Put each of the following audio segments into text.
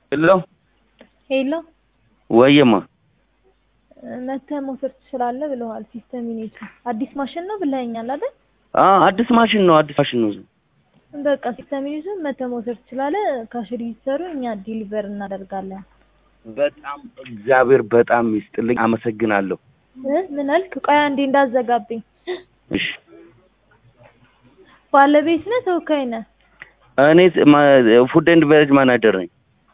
ሄሎ ሄሎ ወይማ መተህ መውሰድ ትችላለህ ብለዋል። ሲስተም ዩኒቲ አዲስ ማሽን ነው ብለኸኛል አይደል? አ አዲስ ማሽን ነው አዲስ ማሽን ነው። በቃ ሲስተም ዩኒቲ መተህ መውሰድ ትችላለህ። ካሽ ሬጂስተሩ እኛ ዲሊቨር እናደርጋለን። በጣም እግዚአብሔር በጣም ይስጥልኝ፣ አመሰግናለሁ። እ ምን አልክ? ቆይ አንዴ እንዳዘጋብኝ። እሺ ባለቤት ነህ ተወካይ ነህ? እኔ ፉድ ኤንድ ቤቨሬጅ ማናጀር ነኝ።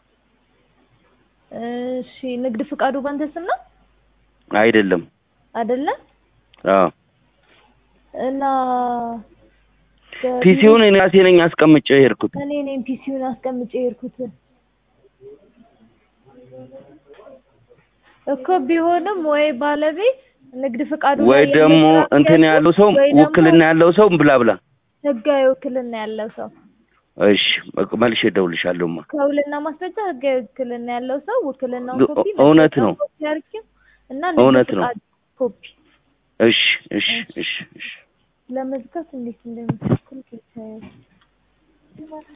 እሺ ንግድ ፍቃዱ ባንተ ስም ነው አይደለም? አይደለም? አዎ እና ፒሲውን እኔ ራሴ ነኝ አስቀምጬ የሄድኩት። እኔ ነኝ ፒሲውን አስቀምጬ የሄድኩት እኮ ቢሆንም ወይ ባለቤት ንግድ ፍቃዱ ወይ ላይ ደግሞ የመስራት እንትን ያለው ያለው ሰው ወይ ደግሞ ውክልና ያለው ሰው ብላ ብላ። ህጋዊ ውክልና ያለው ሰው እሺ መልሼ እደውልልሻለሁማ። ከውልና ማስረጃ ህጋዊ ውክልና ያለው ሰው ውክልናውን ግ- ኮፒ እውነት ነው። መታወቂያውን ኮፒ አድርጊው እና ንግድ እውነት ነው። ፍቃድ ኮፒ እሺ እሺ እሺ እሺ ለመዝጋት እንዴት እንደሚቸኩል ጌታዬ